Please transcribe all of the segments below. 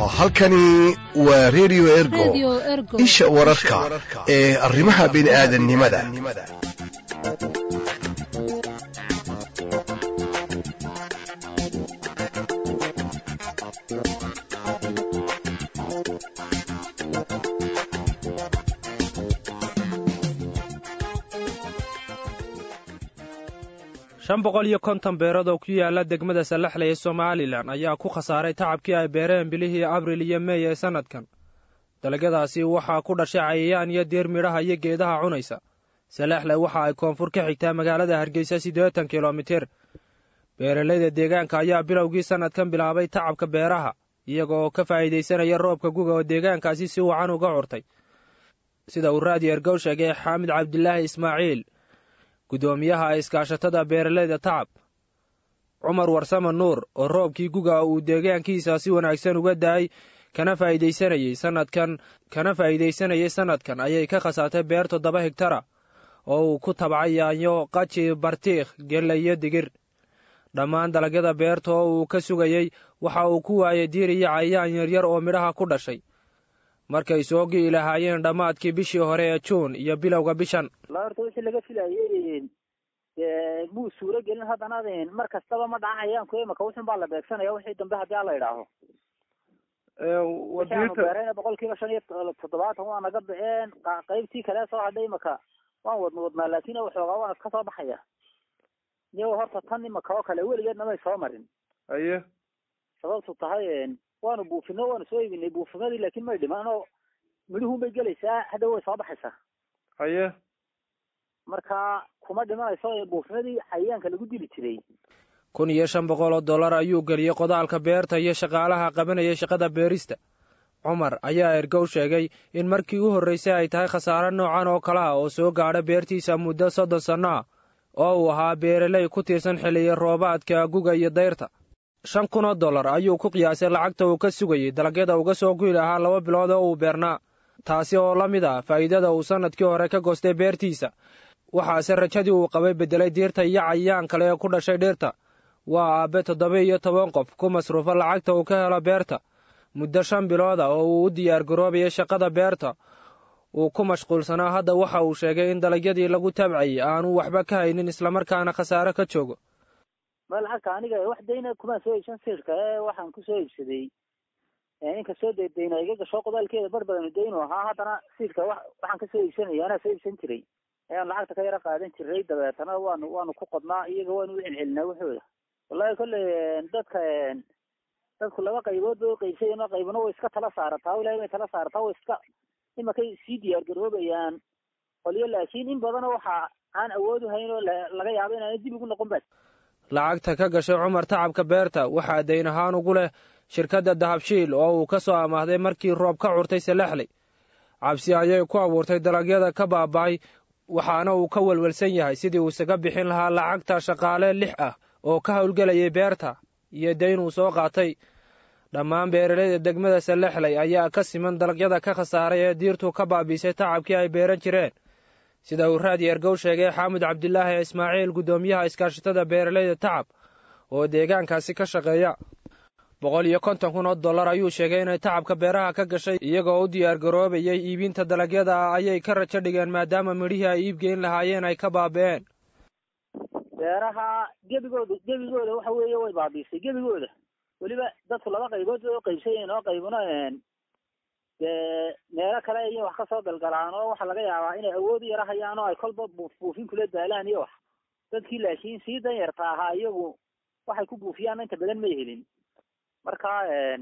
halkani waa redio ergo isha wararka ee arrimaha bini'aadannimada shan boqol iyo konton beerood oo ku yaala degmada salaxle ee somalilan ayaa ku khasaaray tacabkii ay beereen bilihii abril iyo mey ee sannadkan dalagyadaasi waxaa ku dhashay cayayaan iyo diir midhaha iyo geedaha cunaysa salaxle waxa ay koonfur ka xigtaa magaalada hargeysa siddeetan kilomitir beeralayda deegaanka ayaa bilowgii sannadkan bilaabay tacabka beeraha iyaga oo ka faa'iidaysanaya roobka guga oo deegaankaasi si wacan uga curtay sida uu raadi ergow sheegay xaamid cabdilaahi ismaaciil guddoomiyaha iskaashatada beeralayda tacab cumar warsame nuur oo roobkii guga uu deegaankiisa si wanaagsan uga daayay kana faa'iidaysanayey sanadkan kana faa'iidaysanayay sannadkan ayay ka khasaartay beer toddoba higtara oo uu ku tabcay yaanyo qaji bartiikh gelle iyo digir dhammaan dalagyada beerta oo uu ka sugayey waxa uu ku waayay diir iyo cayayaan yaryar oo midhaha ku dhashay markay soo gi'i lahaayeen dhammaadkii bishii hore ee juun iyo bilowga bishan la horta wixii laga filayay muu suuro gelin haddana mar kastaba ma dhacayaanku imaka wuxun baa la beegsanaya wixii dambe haddii ala idhaaho waxaanu beerayna boqol kiiba shan iyo toddobaatan waa naga bixeen qaybtii kale soo hadhay imaka waan wadna wadnaa laakin waxoogaa waan iska soo baxaya niyo horta tan imaka oo kale weligeedna may soo marin aye sababtu tahay waanu buufino waanu soo iibinay buufimadii laakin may dhiman oo midhuhun bay gelaysaa hadda way soo baxaysaa haye marka kuma dhimanayso buufimadii cayayaanka lagu dili jiray kun iyo shan boqol oo dollar ayuu geliyey qodaalka beerta iyo shaqaalaha qabanaya shaqada beerista cumar ayaa ergow sheegay in markii u horraysay ay tahay khasaare noocan oo kale ah oo soo gaadha beertiisa muddo soddon sanno ah oo uu ahaa beeraley ku tiirsan xilliya roobaadka guga iyo dayrta shan kun oo dollar ayuu ku qiyaasay lacagta uu ka sugayey dalagyada uga soo guyi lahaa laba bilood oo uu beernaa taasi oo la mid ah faa'iidada uu sannadkii hore ka goostay beertiisa waxaase rajadii uu qabay beddelay diirta iyo cayayaan kale ee ku dhashay dhirta waa aabbe toddoba iyo toban qof ku masruufa lacagta uu ka helo beerta muddo shan bilood ah oo uu u diyaar garoobayay shaqada beerta uu ku mashquulsanaa hadda waxa uu sheegay in dalagyadii lagu tabcayay aanu waxba ka haynin islamarkaana khasaare ka joogo ma lacagta aniga wax dayna kumaan soo iibsan sirka ee waxaan kusoo iibsaday inkastoo dee dayna iga gasho qodaalkeeda bar badanu daynu ahaa haddana siidka wa waxaan kasoo iibsanaya anaa soo iibsan jiray ayaan lacagta ka yaro qaadan jiray dabeetana waanu waanu ku qodnaa iyaga waanu u celcelinaa waxooda wallahi kolley dadka dadku laba qaybood bay uqaybsayen qaybna way iska tala saarataa ilahay bay tala saarataa way iska imakay sii diyaar garoobayaan qolyo laakiin in badana waxa aan awood u hayn oo laga yaabo inaana dib ugu noqon ba lacagta ka gashay cumar tacabka beerta waxaa dayn ahaan ugu leh shirkadda dahabshiil oo uu ka soo amaahday markii roob ka curtay salaxley cabsi ayay ku abuurtay dalagyada ka baaba'ay waxaana uu ka welwelsan yahay sidii uu isaga bixin lahaa lacagta shaqaale lix ah oo ka howlgelayay beerta iyo dayn uu soo qaatay dhammaan beeralayda degmada salaxley ayaa ka siman dalagyada ka khasaaray ee diirtu ka baabiisay tacabkii ay beeran jireen sida uu raadi ergow sheegay xaamud cabdilaahi ismaaciil guddoomiyaha iskaashatada beeralayda tacab oo deegaankaasi ka shaqeeya boqol iyo konton kun oo dollar ayuu sheegay inay tacabka beeraha ka gashay iyagoo u diyaar garoobayay iibinta dalagyada ayay ka rajo dhigeen maadaama midhihii ay iibgeyn lahaayeen ay ka baabi'een beeraha gebigooda gebigooda waxa weeye way baabiisay gebigooda weliba dadku laba qaybood bay uqaybsayeen oo qaybna dee meelo kale iyo wax kasoo galgalaan oo waxaa laga yaabaa inay awood u yara hayaan oo ay kolba buuf buufin kula daalaan iyo wax dadkii laakiin sii danyarta ahaa iyagu waxay ku buufiyaan inta badan may helin marka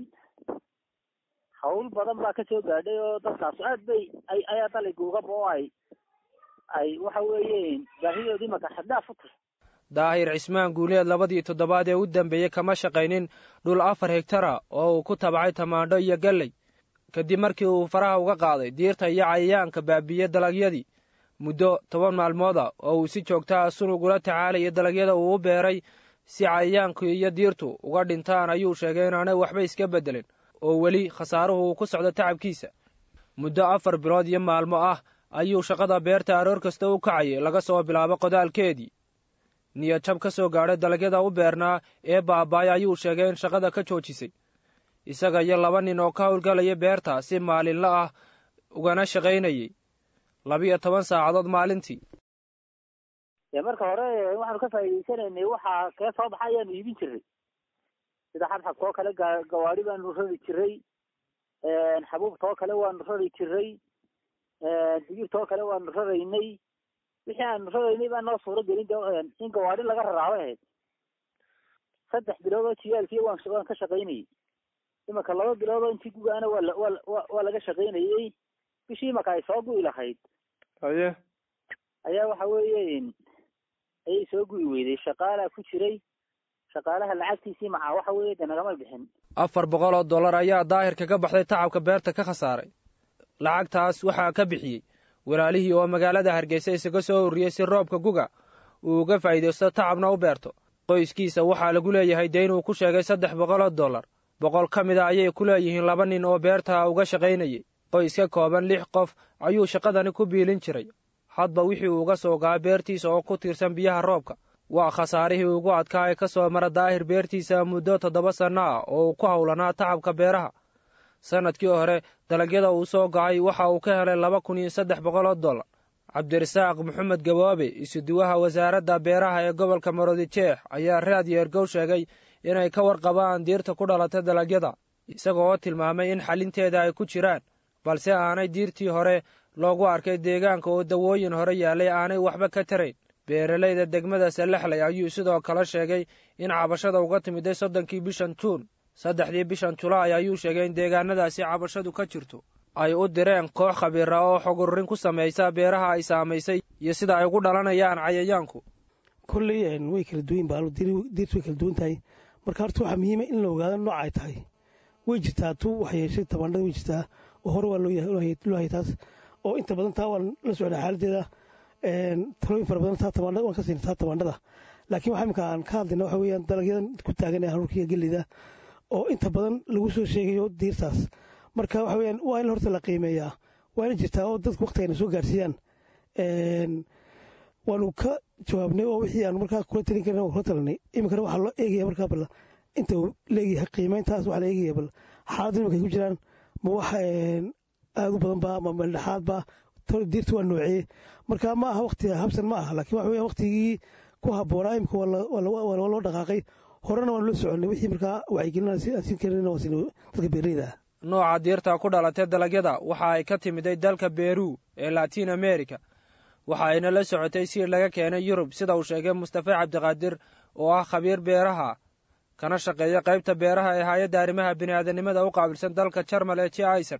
hawl badan baa kasoo gaadhay oo dadkaas aad bay ay ayaa daliguugaba oo ay ay waxa weeye baahidoodii maka xaddaaf u tahay daahir cismaan guuleed labadii toddobaad ee u dambeeyey kama shaqaynin dhul afar hegtara oo uu ku tabcay tamaandho iyo galley kadib markii uu faraha uga qaaday diirta iyo cayayaanka baabiiye dalagyadii muddo toban maalmooda oo uu si joogta ah sunug ula tacaalaya dalagyada uu u beeray si cayayaanku iyo diirtu uga dhintaan ayuu sheegay inaanay waxba iska beddelin oo weli khasaaruhu uu ku socdo tacabkiisa muddo afar bilood iyo maalmo ah ayuu shaqada beerta aroor kasta u kacayay laga soo bilaabo qodaalkeedii niyad jab ka soo gaadhay dalagyada u beernaa ee baabaay ayuu sheegay in shaqada ka joojisay isaga iyo laba nin oo ka howlgalaya beerta si maalinla ah ugana shaqaynayay labiyo toban saacadood maalintii dee marka hore waxaanu ka faa'iidaysanaynay waxaa kee soo baxa ayaanu iibin jiray sida xabxabka oo kale gaa gawaadi baanu rari jiray xabuubta oo kale waanu rari jiray digirta oo kale waanu raraynay wixii aanu raraynay baa noo suuro gelin de in gawaadi laga raraaba ahayd saddex bilood oo jiyaalkii waan waan ka shaqaynayay imaka laba bilood oo intii gugaana waa waa waa laga shaqaynayay bishii imaka ay soo gu'i lahayd haye ayaa waxa weeye ayay soo gu'i weyday shaqaalaa ku jiray shaqaalaha lacagtiisii macaa waxa weeye de nagama bixin afar boqol oo dollar ayaa daahirka ka baxday tacabka beerta ka khasaaray lacagtaas waxaa ka bixiyey walaalihii oo magaalada hargeysa isaga soo ururiyey si roobka guga uu uga faa'iidaysto tacabna u beerto qoyskiisa waxaa lagu leeyahay dee inuu ku sheegay saddex boqol oo dollar boqol ka mid a ayay ku leeyihiin laba nin oo beerta uga shaqaynayay qoys ka kooban lix qof ayuu shaqadani ku biilin jiray hadba wixii uu uga soo gaa beertiisa oo ku tiirsan biyaha roobka waa khasaarihii ugu adkaa ee ka soo mara daahir beertiisa muddo toddoba sanno ah oo uu ku howlanaa tacabka beeraha sannadkii hore dalagyada uu soo gacay waxa uu ka helay laba kun iyo saddex boqol oo dollar cabdirasaaq maxamed gaboobe isuduwaha wasaaradda beeraha ee gobolka marodijeex ayaa raadiyo ergow sheegay inay ka warqabaan diirta ku dhalatay dalagyada isaga oo tilmaamay in xalinteeda ay ku jiraan balse aanay diirtii hore loogu arkay deegaanka oo dawooyin hore yaallay aanay waxba ka tarayn beeralayda degmada salaxley ayuu sidoo kale sheegay in cabashada uga timiday soddonkii bishan juun saddexdii bishan julaay ayuu sheegay in deegaanadaasi cabashadu ka jirto ay u direen koox khabiira oo xog ururin ku samaysa beeraha ay saamaysay iyo sida ay ugu dhalanayaan cayayaanku kolley way kala duwan baa diirtu way kala duwan tahay marka horta waxaa muhiima in la ogaado nooc ay tahay way jirtaa tu wax yeeshay tabaandhada way jirtaa oo hore waa loo hayay taas oo inta badan taa waan la socdaa xaaladeeda talooyin fara badan taa tabaandhada waan ka siinay taa tabaandhada laakiin waxa imika aan ka hadlayna waxa weeyaan dalagyadan ku taagan ee haruurka iyo gelida oo inta badan lagu soo sheegayo diirtaas marka waxa weeyaan waa in horta la qiimeeyaa waa ina jirtaa oo dadku waqtigayna soo gaarsiiyaan waanu ka jawaabnay oo wixii aan markaa kula talin karin waan kula talanay iminkana waxaa loo eegaya markaa bal inta uu leeyahay qiimeyntaas waxaa la eegaya bal xaalad iminka ku jiraan ma wax aada u badan ba ma meeldhexaad ba diirta waa noocee marka ma aha waqti habsan ma aha laakiin waxa weeyaan waqtigii ku habboonaa imika waa loo dhaqaaqay horena waan loo soconnay wixii markaa wacyigelin aan siin karin waan siin dadka beeraleyda ah nooca diirta ku dhalatay dalagyada waxa ay ka timiday dalka beru ee latiin america waxa ayna la socotay siir laga keenay yurub sida uu sheegay mustafe cabdiqaadir oo ah khabiir beeraha kana shaqeeya qaybta beeraha ee hay-adda arrimaha bini'aadanimada u qaabilsan dalka jarmal ee jiaisad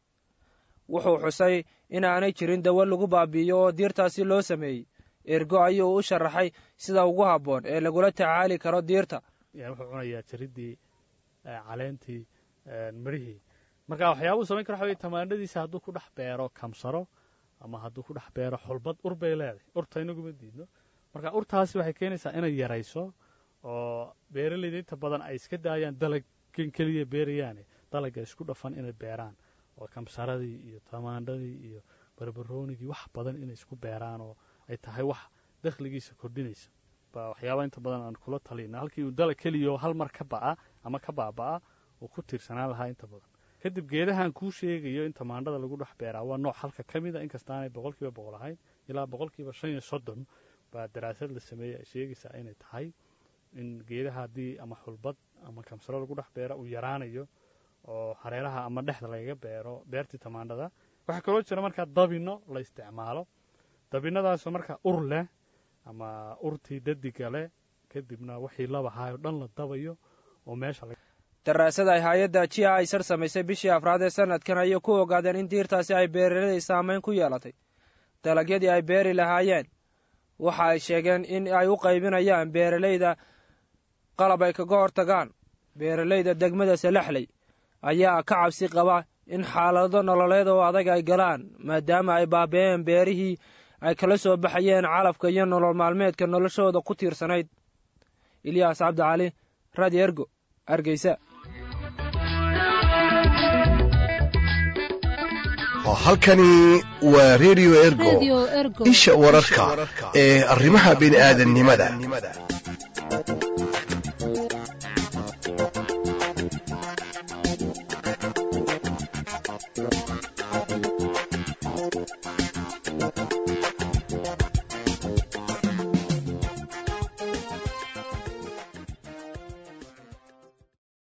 wuxuu xusay in aanay jirin dawo lagu baabi'iyo oo diirtaasi loo sameeyey ergo ayuu u sharaxay sida ugu habboon ee lagula tacaali karo diirta wuxuu cunayaa jaridii caleentii midhihii marka waxyaabuu samayn kara waxa wey tamaandhadiisa hadduu ku dhex beero kamsaro ama hadduu ku dhex beero xulbad ur bay leedahay urta inaguma diidno marka urtaasi waxay keenaysaa inay yarayso oo beeralayda inta badan ay iska daayaan dalaggan keliya beerayaane dalagga isku dhafan inay beeraan oo kamsaradii iyo tamaandhadii iyo barbaroonigii wax badan inay isku beeraan oo ay tahay wax dakhligiisa kordhinaysa baa waxyaaba inta badan aan kula talina halkii uu dalag keliyaoo hal mar ka ba'a ama ka baaba'a uu ku tiirsanaan lahaa inta badan kadib geedahan kuu sheegayo in tamaandhada lagu dhex beeraa waa nooc halka ka mid a inkastaanay boqolkiiba boqol ahayn ilaa boqolkiiba shan iyo soddon baa daraasad la sameeyey ay sheegaysaa inay tahay in geedaha haddii ama xulbad ama kamsaro lagu dhex beero uu yaraanayo oo hareeraha ama dhexda lagaga beero beertii tamaandhada waxaa kaloo jira markaa dabino la isticmaalo dabinadaasoo markaa ur leh ama urtii dadiga leh kadibna wixii labahaayoo dhan la dabayo oo meesha daraasad ay hay-adda g a isar samaysay bishii afraad ee sanadkan ayay ku ogaadeen in diirtaasi ay beeraley saamayn ku yeelatay dalagyadii ay beeri lahaayeen waxa ay sheegeen in ay u qaybinayaan beeralayda qalab ay kaga hortagaan beeralayda degmada salaxley ayaa ka cabsi qaba in xaalado nololeed oo adag ay galaan maadaama ay baabe'een beerihii ay kala soo baxayeen calafka iyo nolol maalmeedka noloshooda ku tiirsanayd ilyaas cabdicali radio ergo hargeysa halkani waa redio ergo isha wararka ee arrimaha bini'aadannimada